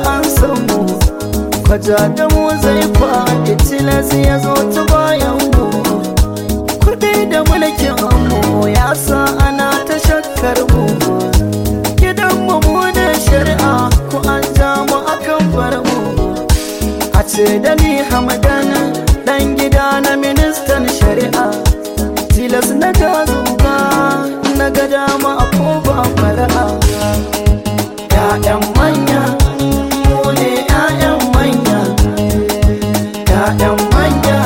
an samu kwaja da mu zai faɗi tilas ya zo ta bayan mu kuɗi da mulkin mu ya sa ana ta shakkar mu gidan mu mu da shari'a ku an ja mu akan bar mu a ce da ni hamadan dan gida na ministan shari'a tilas na ga zuga na ga dama ko ba fara'a ya'yan manya mu ne ya'yan manya ya'yan manya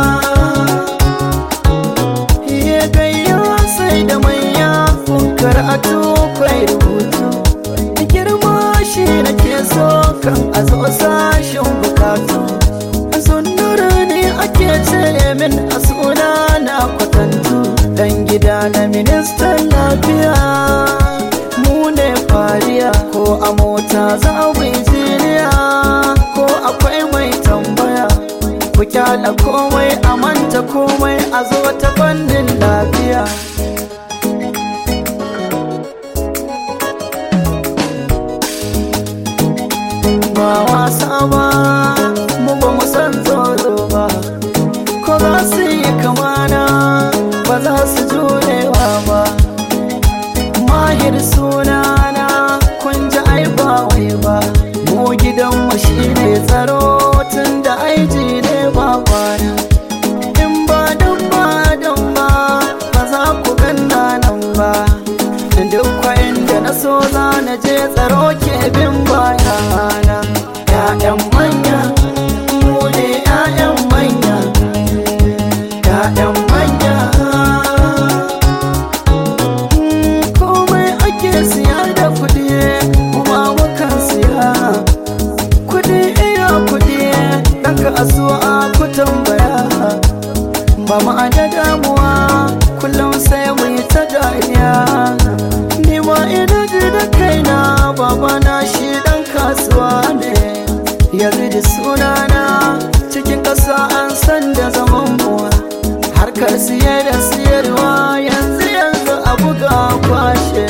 ya gayya sai da manya karatu kwai rubutu girma shi nake so kan a zo sashen bukatu sunnura ne ake ce min a suna na kwatantu dan gida na ministan lafiya mu ne fariya ko a mota za mu yi jiniya ko akwai mai tambaya ku kyala komai a manta komai a zo ta fannin lafiya ba wasa ba mu ba mu san tsoro ba ko za su yi kamana ba za su jurewa ba mahir sunana kun ji ai ba wai ba mu gidanmu shi ne tsaro tun da aiji ne ba kwana in ba don ba don ba ba za ku ganna nan ba duk kwayin da na so za na je tsaro ke bin bayana ya'yan manya mu ne ya'yan manya ya'yan manya komai ake siya da kuɗi kuma mukan siya kuɗi iya kuɗi ɗan kasuwa ku tambaya ba mu da damuwa kullum sai mu yi ta dariya ni ma ina ji da kaina babana shi ɗan kasuwa ne yanzu da sunana cikin ƙasa an san da zaman mu harkar siye da siyarwa yanzu yanzu a buga kwashe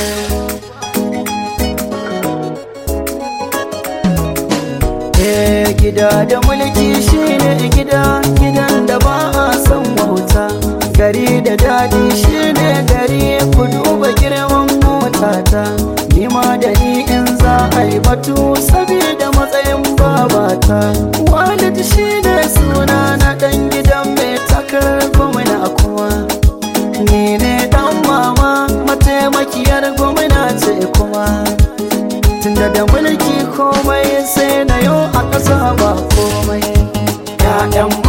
Eh gida da mulki shine gida gidan da ba a son wauta gari da daɗi shine gari ku duba girman motata nima da ni in za a yi batu saboda matsayin babata walid shine suna na ɗan gidan mai takarar gwamna kuma ni ne ɗan mama mataimakiyar gwamna ce kuma tunda da mulki komai sai na yau a ƙasa ba komai ya'yan